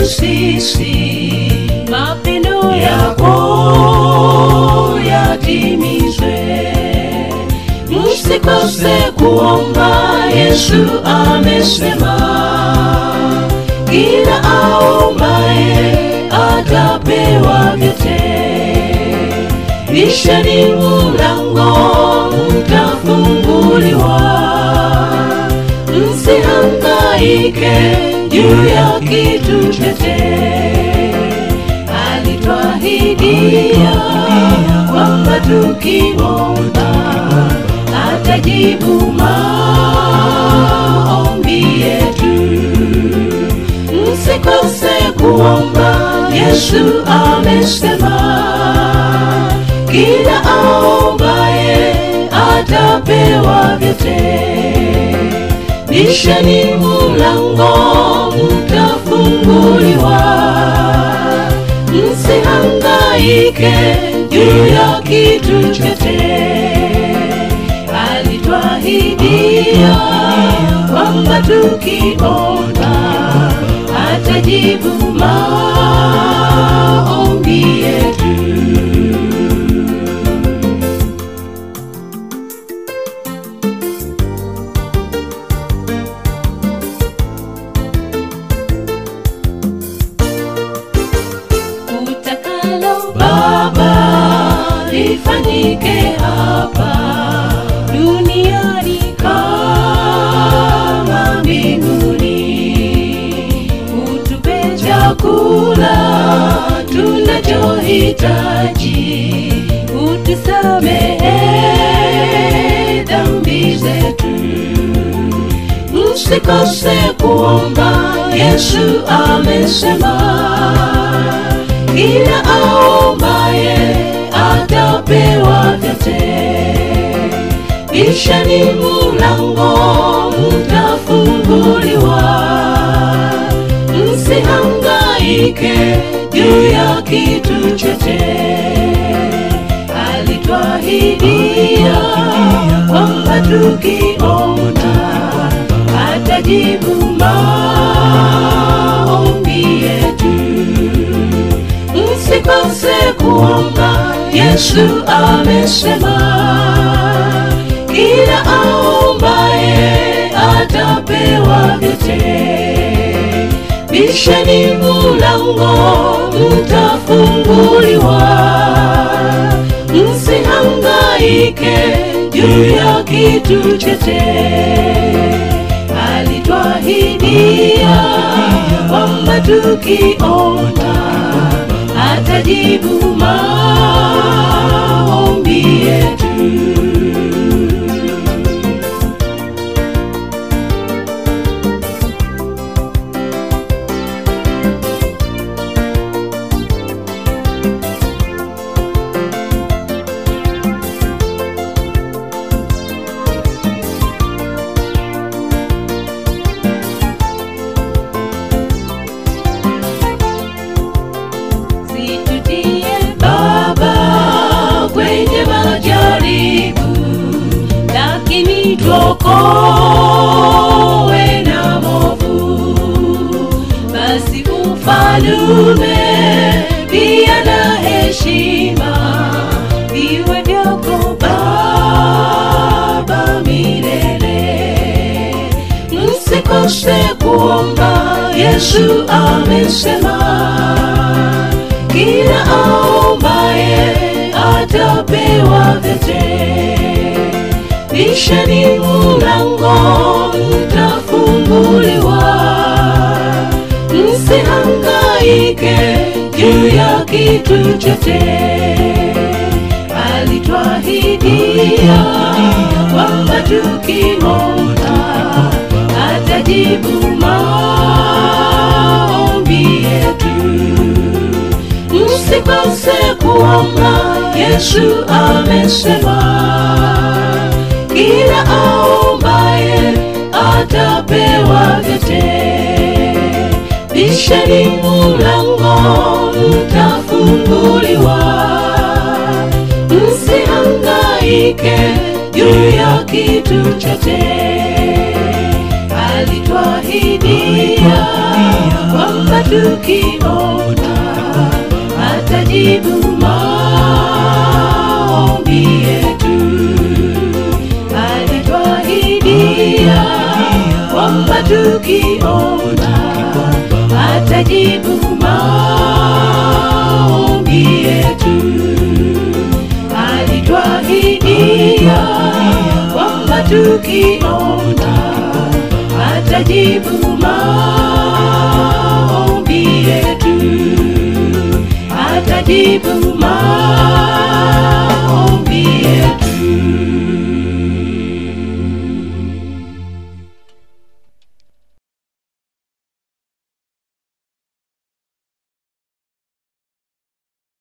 sisi mapendo yako yatimizwe msikose kuomba yesu amesema kila aombaye atapewa vyote bisheni mulango mtafunguliwa msihangaike juu ya kitu chochote alitwahidia kwamba tukiomba atajibu maombi yetu msikose kuomba yesu amesema kila aombaye atapewa vyote bisheni mulango mtafunguliwa msihangaike juu ya kitu chochote alitwahidia kwamba tukiomba atajibu maombi yetu utakalo baba lifanyike hapa duniani kama mbinguni utupe chakula tunachohitaji utusamehe dhambi zetu msikose kuomba yesu amesema kila aombaye atapewa vyote bishani mulango mtafunguliwa msihangaike juu ya kitu chote alitwahidia kwamba tukiomba atajibu maombi yetu msikose kuomba yesu amesema kila aombaye atapewa vyote bisheni mulango mtafunguliwa msihangaike juu ya kitu chote alitwahidia kwamba tukiomba atajibu maombi yetu situtie baba kwenye majaribu lakini tuokowe na movu basi ufalume pia na heshima viwe vyako baba milele msikose kuomba yesu amesema kila aombaye atapewa vyote bisheni mulango mtafunguliwa msihangaike juu ya kitu chote alitwahidia kwamba tukiomba atajibu maombi yetu msikose kuomba yesu amesema kila aombaye atapewa vyote bisheni mulango mtafunguliwa msihangaike juu ya kitu chote Alituahidia kwamba tukiomba atajibu maombi yetu. Alituahidia kwamba tukiomba atajibu maombi yetu. Alituahidia kwamba tukiomba atajibu maombi yetu. Atajibu maombi